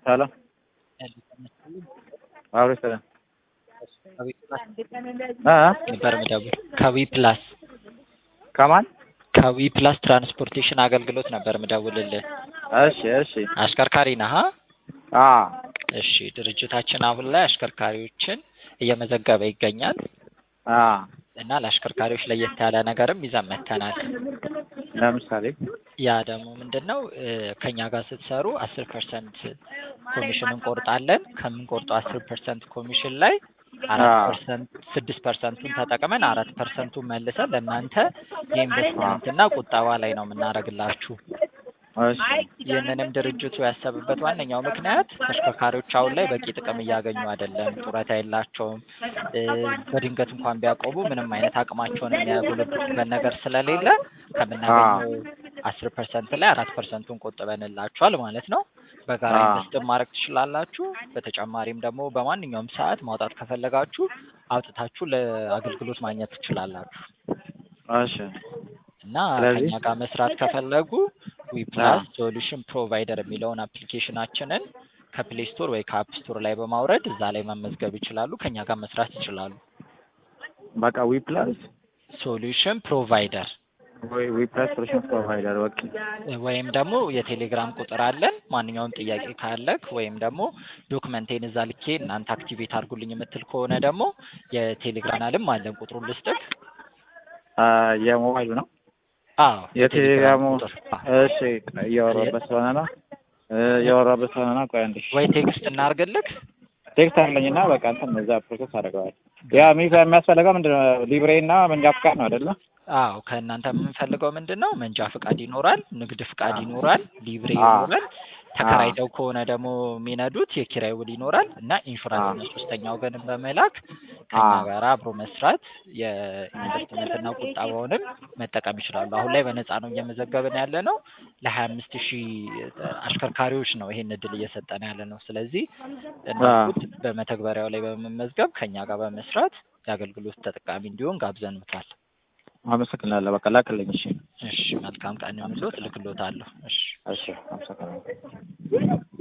ሰላም አብሮ ሰላም ነበር ምደቡ ከዊ ፕላስ ከማን ከዊ ፕላስ ትራንስፖርቴሽን አገልግሎት ነበር ምደውልልህ። እሺ እሺ አሽከርካሪ ነህ? አ እሺ ድርጅታችን አሁን ላይ አሽከርካሪዎችን እየመዘገበ ይገኛል አ እና ለአሽከርካሪዎች ለየት ያለ ነገርም ይዘን መጥተናል። ለምሳሌ ያ ደግሞ ምንድን ነው እ ከኛ ጋር ስትሰሩ አስር ፐርሰንት ኮሚሽን እንቆርጣለን። ከምንቆርጠው አስር ፐርሰንት ኮሚሽን ላይ አራት አዎ። ፐርሰንት ስድስት ፐርሰንቱን ተጠቅመን አራት ፐርሰንቱን መልሰን ለእናንተ የኢንቨስትመንት እና ቁጠባ ላይ ነው የምናደርግላችሁ። እሺ ይህንንም ድርጅቱ ያሰብበት ዋነኛው ምክንያት ተሽከርካሪዎች አሁን ላይ በቂ ጥቅም እያገኙ አይደለም። ጡረታ የላቸውም። እ በድንገት እንኳን ቢያቆሙ ምንም አይነት አቅማቸውን የሚያጎለብቱበት ነገር ስለሌለ ከምናገኘው አስር ፐርሰንት ላይ አራት ፐርሰንቱን ቆጥበንላችኋል ማለት ነው። በጋራ አዎ። ኢንቨስት ማድረግ ትችላላችሁ። በተጨማሪም ደግሞ በማንኛውም ሰዓት ማውጣት ከፈለጋችሁ አውጥታችሁ ለአገልግሎት ማግኘት ትችላላችሁ እሺ እና ስለዚህ- ከኛ ጋር መስራት ከፈለጉ ዊፕላስ ሶሉሽን ፕሮቫይደር የሚለውን አፕሊኬሽናችንን ከፕሌይ ስቶር ወይ ከአፕ ስቶር ላይ በማውረድ እዛ ላይ መመዝገብ ይችላሉ። ከኛ ጋር መስራት ይችላሉ። በቃ ዊ ፕላስ ሶሉሽን ፕሮቫይደር ወይ ዊ ፕላስ ሶሉሽን ፕሮቫይደር በቃ ወይም ደግሞ የቴሌግራም ቁጥር አለን። ማንኛውም ጥያቄ ካለክ ወይም ደግሞ ዶክመንቴን እዛ ልኬ እናንተ አክቲቬት አድርጉልኝ የምትል ከሆነ ደግሞ የቴሌግራም አለን። ቁጥሩን ልስጥክ። አ የሞባይሉ ነው አዎ የቴሌግራሙ ቁጥር እሺ እያወራበት ስለሆነ ነው እ እያወራበት ስለሆነ ነው ቆይ አንዴ ወይ ቴክስት እናርግልክ። ቴክስት አለኝና በቃ እንትን እዛ ፕሮሰስ አደርገዋለሁ ያ ሚፍ የሚያስፈልገው ምንድን ነው ሊብሬ እና መንጃ ፍቃድ ነው አይደለ አዎ ከእናንተ የምንፈልገው ምንድን ነው? መንጃ ፍቃድ ይኖራል፣ ንግድ ፍቃድ ይኖራል፣ ሊብሬ አዎ። ይኖራል። ተከራይተው ከሆነ ደግሞ የሚነዱት የኪራይ ውል ይኖራል እና ኢንሹራንስ እና ሶስተኛ ወገንን በመላክ ከኛ አዎ። ጋር አብሮ መስራት የኢንቨስትመንትና ቁጠባውንም መጠቀም ይችላሉ። አሁን ላይ በነፃ ነው እየመዘገብን ያለ ነው። ለሀያ አምስት ሺህ አሽከርካሪዎች ነው ይሄን እድል እየሰጠን ያለ ነው። ስለዚህ እንዳልኩት በመተግበሪያው ላይ በመመዝገብ ከኛ ጋር በመስራት የአገልግሎት ተጠቃሚ እንዲሆን ጋብዘንታል። አመሰግናለሁ በቃ ላክልኝ እሺ እሺ መልካም ቀን ይሁንልዎት። እልክልዎታለሁ። እሺ እሺ አመሰግናለሁ